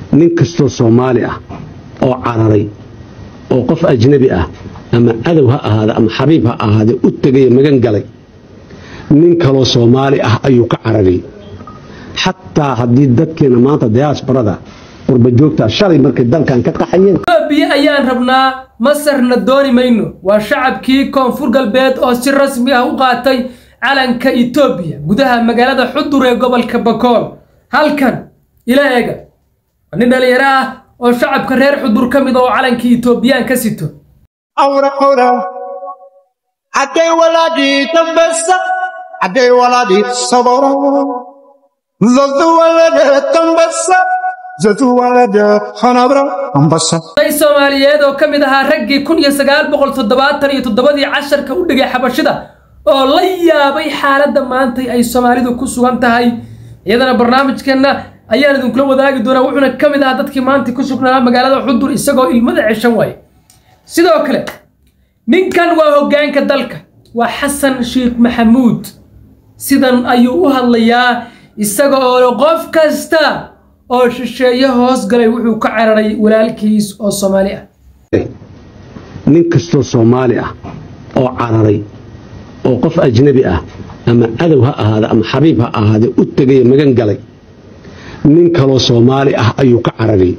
nin kastoo soomaali ah oo cararay oo qof ajnabi ah ama cadow ha ahaada ama xabiib ha ahaade u tegaya magan galay nin kaloo soomaali ah ayuu ka cararay xataa haddii dadkeena maanta diyaasbarada qurbajoogta shalay markay dalkan ka qaxayeen etoobiya ayaan rabnaa masarna dooni mayno waa shacabkii koonfur galbeed oo si rasmi ah u qaatay calanka etoobiya gudaha magaalada xudur ee gobolka bakool halkan ila eega waa nin dhalinyaro ah oo shacabka reer xudur ka mid oo calankii etoobiyaan ka sito awra awra hadday walaadii dambesa hadday walaadii sabora zadu walade dambesa zadu walade hanabra dambesa day soomaaliyeed oo ka mid ahaa raggii kun iyo sagaal boqol toddobaatan iyo toddobadii casharka u dhigay xabashida oo la yaabay xaaladda maantay ay soomaalidu ku sugan tahay iyadana barnaamijkeenna ayaan idinkula wadaagi doonaa wuxuuna ka mid ahaa dadkii maanta ku sugnaa magaalada xudur isagoo ilmada ceshan waaye sidoo kale ninkan waa hoggaanka dalka waa xasan sheekh maxamuud sidan ayuu u hadlayaa isaga oo qof kasta oo shisheeye hoos galay wuxuu ka cararay walaalkiis oo soomaali ah nin kastoo soomaali ah oo cararay oo qof ajnabi ah ama cadow ha ahaada ama xabiib ha ahaade u tegaya magan galay nin kaloo soomaali ah ayuu ka cararay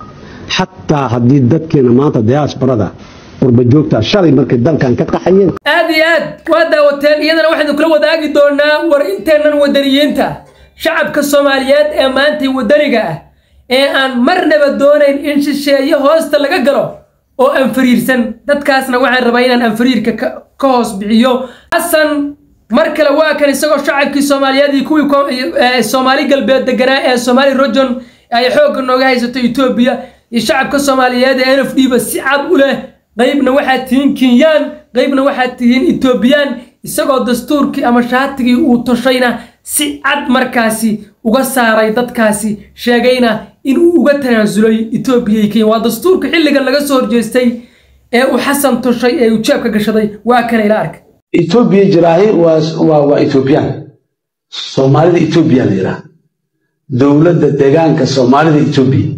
xataa haddii dadkeena maanta diyaasbarada qurbajoogta shalay markay dalkan ka qaxayeen aad iyo aad waa daawateen iyadana waxaynu kula wadaagi doonaa war inteennan wadaniyiinta ah shacabka soomaaliyeed ee maantay wadaniga ah ee aan marnaba doonayn in shisheeye hoosta laga galo oo anfariirsan dadkaasna waxaan rabaa inaan anfariirka ka ka hoos bixiyo xasan mar kale waa kan isagoo shacabkii soomaaliyeed iyo kuwii ko- ee soomaali galbeed deganaa ee soomaali rojon ay xoogga nooga haysato etoobiya iyo shacabka soomaaliyeed ee nf d ba si cad u leh qaybna waxaad tihiin kinyaan qaybna waxaad tihiin etoobiyaan isagoo dastuurkii ama shaatigii uu toshayna si cad markaasi uga saaray dadkaasi sheegayna inuu uga tanaasulay etoobiya iyo kenya waa dastuurka xilligan laga soo horjeestay ee uu xasan toshay ee uu jeebka gashaday waa kana ila arka etoobiya jiraahi waa waa waa etoobiyaan soomaalida etoobiya la yidhaha dowladda deegaanka soomaalida etoobiya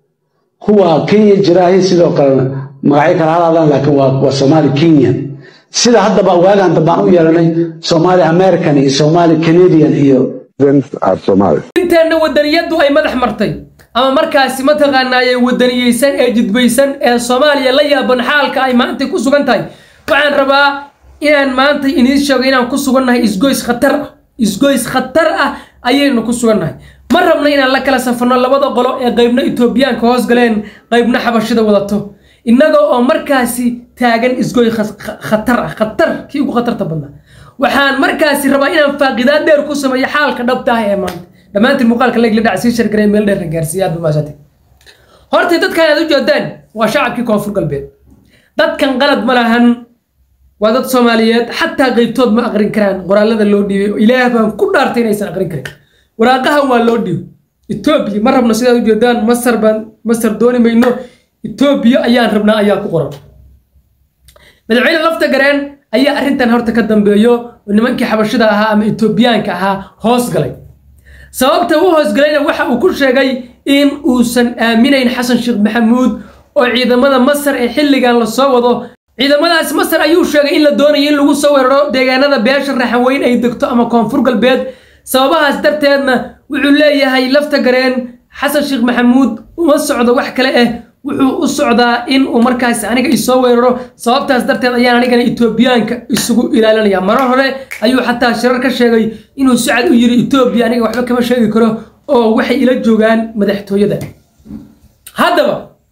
kuwa kenya jiraahi sidoo kale magacyo kala hadadaan laakiin waa waa soomaali kenya sida haddaba waagaan dambaan u yeelanay soomaali american iyo soomaali canadian iyo are Somali. inteenna wadaniyadu ay madax martay ama markaasi mataqaanaaye wadaniyeysan ee jidbaysan ee soomaaliya la yaaban xaalka ay maanta ku sugan tahay waxaan rabaa inaan maanta idiin sheego inaan ku sugannahay isgoys khatar ah isgoys khatar ah ayaynu ku sugannahay ma rabna inaan la kala safarno labada qolo ee qaybna etoobiyaanka hoos galeen qaybna xabashida wadato innaga oo markaasi taagan isgoy kha- kha- khatar ah khatar kii ugu khatarta badnaa waxaan markaasi rabaa inaan faaqidaad dheer ku sameeyo xaalka dhabta ah ee maanta dhammaantiin muuqaalka leegla dhac sii shargarey meel dheer gaarsiiya aad bamaashatay horta dadkan aad u jeedaan waa shacabkii koonfur galbeed dadkan qalad ma lahan waa dad soomaaliyeed xataa qaybtood ma aqrin karaan qoraalada loo dhiibay oo ilaah baan ku dhaartay inaysan aqrin karin waraaqahan waa loo dhiibay etoobiya ma rabno sidaad u jeedaan masar baan masar dooni mayno etoobiya ayaan rabnaa ayaa ku qoran madaxweyne lafta gareen ayaa arrintan horta ka dambeeyo oo nimankii xabashida ahaa ama etoobiyaanka ahaa hoos galay sababta u hoosgalayna waxa uu ku sheegay in uusan aaminayn xasan sheekh maxamuud oo ciidamada masar ee xilligan lasoo wado ciidamadaas masar ayuu sheegay in la doonayo in lagu soo weeraro deegaanada beesha raxanweyn ay degto ama koonfur galbeed sababahaas darteedna wuxuu leeyahay lafta gareen xasan sheekh maxamuud uma socdo wax kale ah wuxuu u socdaa in uu markaasi aniga isoo weeraro sababtaas darteed ayaan anigana etoobiyaanka isugu ilaalinaya marar hore ayuu xataa shirar ka sheegay inuu si cad u yiri etoobiya aniga waxba kama sheegi karo oo waxay ila joogaan madaxtooyada haddaba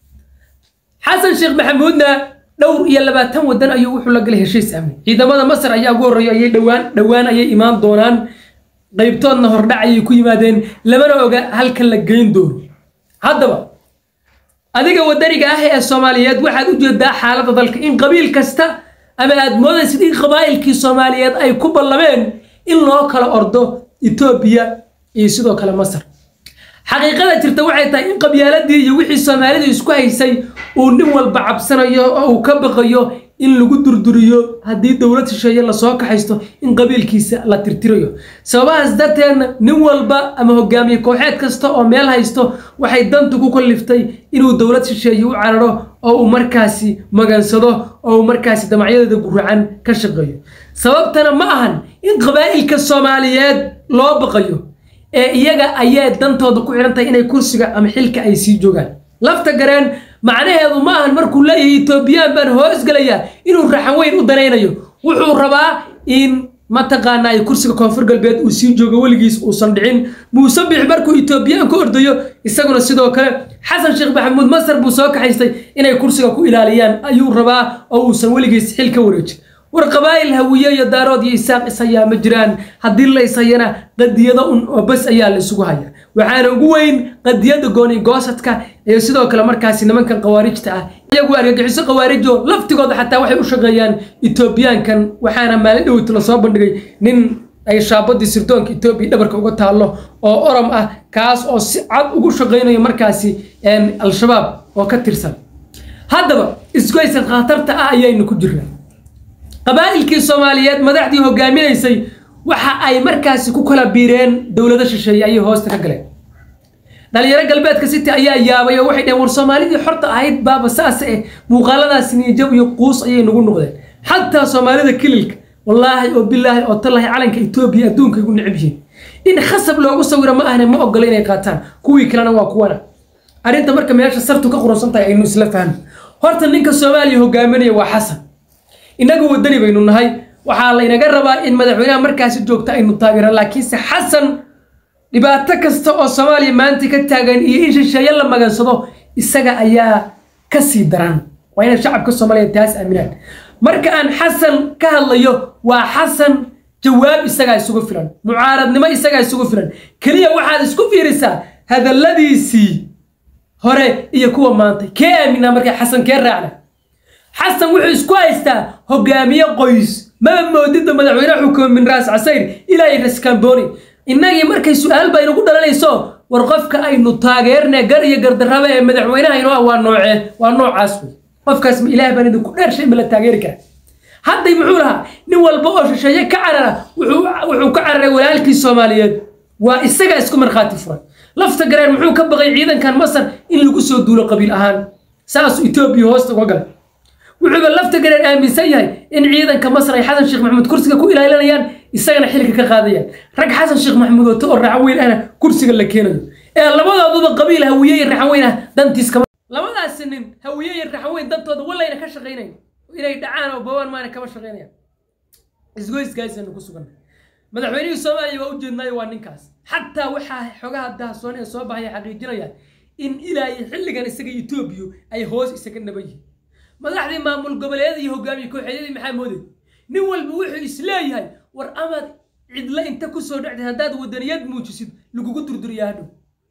xasan sheekh maxamuudna dhowr iyo labaatan wadan ayuu wuxuu la galay heshiis amni ciidamada masar ayaa ugu horreeya ayay dhowaan dhowaan ayay imaan doonaan qaybtoodna hordhac ayay ku yimaadeen lamana oga halka la geyn doono haddaba adiga wadaniga ah ee soomaaliyeed waxaad u jeedaa xaaladda dalka in qabiil kasta ama aad moodaysid in qabaa'ilkii soomaaliyeed ay ku ballameen in loo kala ordo etoobiya iyo sidoo kale masar xaqiiqada jirta waxay tahay in qabyaaladii iyo wixii soomaalidu isku haysay uu nin walba cabsanayo oo uu ka baqayo in lagu durduriyo haddii dowlad shisheeye lasoo kaxaysto in qabiilkiisa la tirtirayo sababahaas darteedna nin walba ama hogaamiye kooxeed kasta oo meel haysto waxay dantu ku kalliftay inuu dowlad shisheeye u cararo oo uu markaasi magansado oo uu markaasi damacyadeeda guracan ka shaqeeyo sababtana ma ahan in qabaa'ilka soomaaliyeed loo baqayo ee iyaga ayay dantooda ku xidhan tahay inay kursiga ama xilka ay sii joogaan lafta gareen macnaheedu ma ahan markuu leeyahay etoobiyaan baan hoosgelayaa inuu raxan weyn u danaynayo wuxuu rabaa in mataqaanaa ay kursiga koonfur galbeed uu sii joogo weligiis uusan dhicin muuse bix markuu etoobiyaan ka ordayo isaguna sidoo kale xasan sheekh maxamuud masar buu soo kaxaystay inay kursiga ku ilaaliyaan ayuu rabaa oo uusan weligiis xil ka wareejin war qabaa'il hawiye iyo daarood iyo isaaq ishayaa ma jiraan haddii la ishayana qadiyado un oo bas ayaa la isugu haya waxaana ugu weyn qadiyada gooni goosadka iyo sidoo kale markaasi nimankan khawaarijta ah iyagu argagixiso khawaarijo laftigooda xataa waxay u shaqeeyaan etoobiyaankan waxaana maalin dhoweyta lasoo bandhigay nin ay shaabadii sirdoonka etoobiya dhabarka uga taallo oo orom ah kaas oo si cad ugu shaqaynayo markaasi al-shabaab oo ka tirsan haddaba isgoysa khatarta ah ayaynu ku jirnaa qabaa'ilkii soomaaliyeed madaxdii hogaaminaysay waxa ay markaasi ku kala biireen dowlado shisheeye ayay hoosta ka galeen dhalinyaro galbeedka city ayaa yaabay oo waxay dhaheen war soomaalidii xorta ahayd baaba saas eh muuqaaladaas niijab iyo quus ayay nagu noqdeen xataa soomaalida kililka wallaahi oo bilaahi oo tallahi calanka etoobiya adduunka igu necab yihiin in khasab loogu sawiro ma ahne ma ogola inay qaataan kuwii kalena waa kuwana arrinta marka meesha sartu ka quransan tahay aynu isla fahno horta ninka soomaaliya hogaaminaya waa xasan innagu wadani baynu nahay waxaa laynaga rabaa in madaxweynaha markaasi joogta aynu taageeraan laakiinse xasan dhibaato kasta oo soomaaliya maanta ka taagan iyo in shisheeye la magansado isaga ayaa ka sii daran waa inay shacabka soomaaliya taas aaminaan marka aan xasan ka hadlayo waa xasan jawaab isagaa isugu filan mucaaradnimo isagaa isugu filan keliya waxaad isku fiirisaa hadalladiisii hore iyo kuwa maanta kee aaminaa markaa xasan kee raacna xasan wuxuu isku haystaa hogaamiye qoys maba moodida madaxweyne xukumo min raas casayr ilaa iyo raskamboni innagii markay su-aal ba inagu dhalanayso war qofka aynu taageerne gar iyo gardarraba ee madaxweynaha inoo ah waa noocee waa noocaas wey qofkaas ma ilaah baan idinku dheershay ma la taageeri karaa hadday muxuu lahaa nin walba oo shisheeye ka carara wuxuu ka cararay walaalkii soomaaliyeed waa isagaa isku markhaati furay lafta gareen muxuu ka baqay ciidankan masar in lagu soo duulo qabiil ahaan saasuu etoobiya hoosta uga galay wuxuuba lafta gareen aaminsan yahay in ciidanka masar ay xasan sheekh maxamuud kursiga ku ilaalinayaan isagana xilka ka qaadayaan rag xasan sheekh maxamuud wato oo raxan weyn ahna kursiga la keenayo ee labadooduba qabiil hawiye iyo raxan weyn ah dantiis kama labadaasi nin hawiye iyo raxan weyn dantooda walayna ka shaqaynayn inay dhacaan oo bawaan maana kama shaqaynayaan isgoyskaasaynu ku sugan madaxweynihii soomaaliya waa u jeednaayo waa ninkaas xataa waxaa xogaha dahasoon ee soo baxaya xaqiijinayaan in ilaa iyo xilligan isaga etoobiya ay hoos isaga naban yihiin madaxdii maamul goboleedyada iyo hogaamiye kooxeedyadii maxaa mooday nin walba wuxuu isleeyahay war amaad cidla inta kusoo dhacday haddaad wadaniyad muujisid lagugu durduriyaa hadhow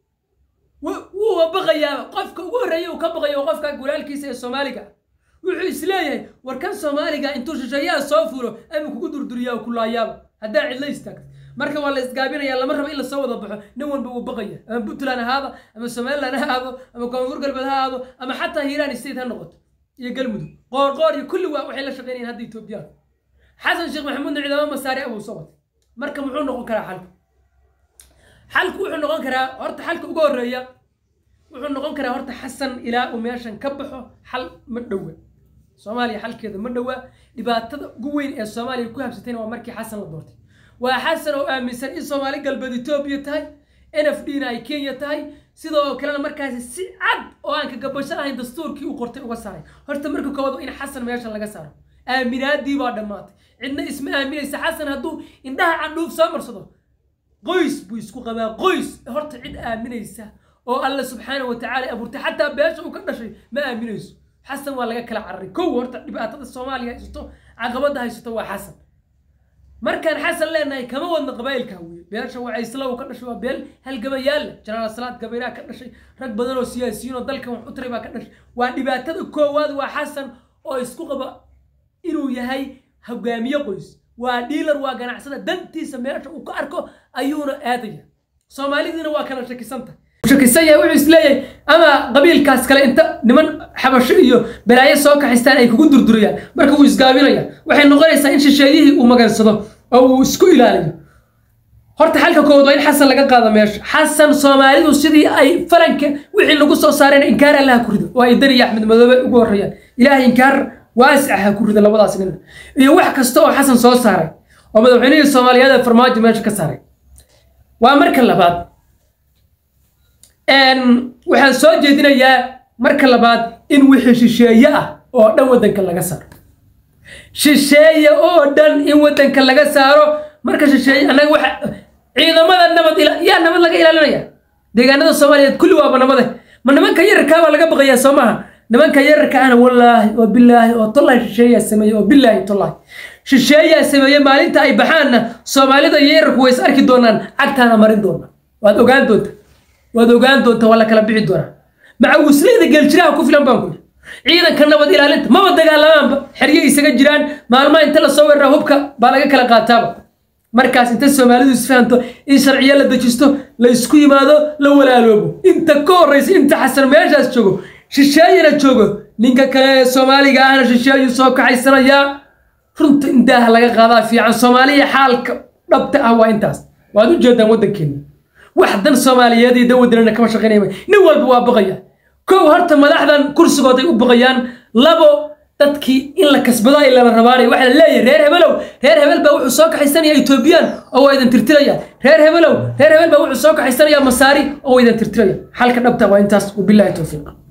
wuu baqayaa qofka ugu horreeya uu ka baqayo waa qofka walaalkiisa ee soomaaliga wuxuu isleeyahay war kan soomaaliga intuu shisheeyaha soo fulo ama kugu durduriyaa ku laayaaba haddaa cidla istaagto marka waa la isgaabinaya lama rabo in lasoo wada baxo nin walba wuu baqaya ama puntland ahaada ama somaliland ha ahaado ama koonfur galbeed ha ahaado ama xataa hiiraan state ha noqoto iyo galmudug qoorqoor iyo kulli waa waxay la shaqeynayaan hadda etoobiyaan xasan sheekh maxamuudna ciidamo masaari abuu soo watay marka muxuu noqon karaa xalku xalku wuxuu noqon karaa horta xalka ugu horreeya wuxuu noqon karaa horta xasan ilaa uu meeshan ka baxo xal ma dhowa soomaaliya xalkeeda ma dhowa dhibaatada ugu weyn ee soomaaliya ku habsatayna waa markii xasan la doortay waa xasan oo aaminsan in soomaali galbeed etoobiya tahay n f d na ay kenya tahay sidoo kalena markaasi si cad oo aan kagabasho ahayn dastuurkii uu qortay uga saaray horta marka koowaad in xasan meeshan laga saaro aaminaadii baa dhammaatay cidna isma aaminaysa xasan hadduu indhaha candhuuf soo marsado qoys buu isku qabaa qoys horta cid aaminaysa oo alle subxaana wa tacaala abuurtay xataa beesha uu ka dhashay ma aaminayso xasan waa laga kala cararay kow horta dhibaatada soomaaliya haysato caqabada haysato waa xasan markaan xasan leenahay kama wadno qabaa'ilka hawiye beesha wacaysla uu ka dhashay waa beel halgamayaalla janaal salaad gabayraa ka dhashay rag badan oo siyaasiyiin oo dalkan wax u taray baa ka dhashay waa dhibaatada koowaad waa xasan oo isku qaba inuu yahay hogaamiye qoys waa dhiilar waa ganacsada dantiisa meesha uu ka arko ayuuna aadaya soomaalidiina waa kala shakisanta shakisan yahay wuxuu isleeyahay ama qabiilkaas kale inta niman xabasho iyo balaayo soo kaxaystaan ay kugu durdurayaan marka wuu isgaabinaya waxay noqonaysaa in shisheeyihii uu magansado oo uu isku ilaaliyo horta xalka koowaad waa in xasan laga qaado meesha xasan soomaalidu sidii ay falanka wixii lagu soo saareen inkaar allaha ku rido oo ay dani iyo axmed madoobe ugu horreeyaan ilaahay inkaar waasica ha ku rido labadaas nin iyo wax kasta oo xasan soo saaray oo madaxweynihii soomaaliyeed ee farmaajo meesha ka saaray waa marka labaad waxaan soo jeedinayaa marka labaad in wixii shisheeye ah oo dhan waddanka laga saaro shisheeye oo dhan in waddanka laga saaro marka shisheeye annaga waxa ciidamada nabad ila yaa nabad laga ilaalinaya deegaanada soomaaliyeed kulli waaba nabade ma nimanka yararkaa baa laga baqayaa soo maaha nimanka yararka ahna wallaahi oo bilaahi oo tollahi shisheeyaa sameeye oo bilaahi tollahi shisheeyaa sameeye maalinta ay baxaanna soomaalida iyo yararku way is arki doonaan cagtaana marin doonaa waad ogaan doonta waad ogaan doonta waa la kala bixi doonaa macawisleyda geeljiraha ku filan baan kuli ciidanka nabad ilaalinta maba dagaalamaanba xerye isaga jiraan maalmaha inta lasoo weerara hubka baa laga kala qaataaba markaas inta soomaalidu isfahanto in sharciyo la dejisto la isku yimaado la walaaloobo inta ka horraysa inta xasan meeshaas joogo shisheeyana joogo ninka kale ee soomaaliga ahna shisheeyu soo kaxaysanayaa runta indaaha laga qaadaa fiican soomaaliya xaalka dhabta ah waa intaas waad u jeedaan waddankeena wax dan soomaaliyeed iyo dan waddanana kama shaqaynaya nin walba waa baqaya kow horta madaxdan kursigooday u baqayaan labo dadkii in la kasbado ay laba rabaanay waxaa la leeyahay reer hebelow reer hebel baa wuxuu soo kaxaysanaya etoobiyaan oo waa idan tirtiraya reer hebelow reer hebel baa wuxuu soo kaxaysanaya masaari oo waa idan tirtiraya xalka dhabta waa intaas wabilaahi towfiiq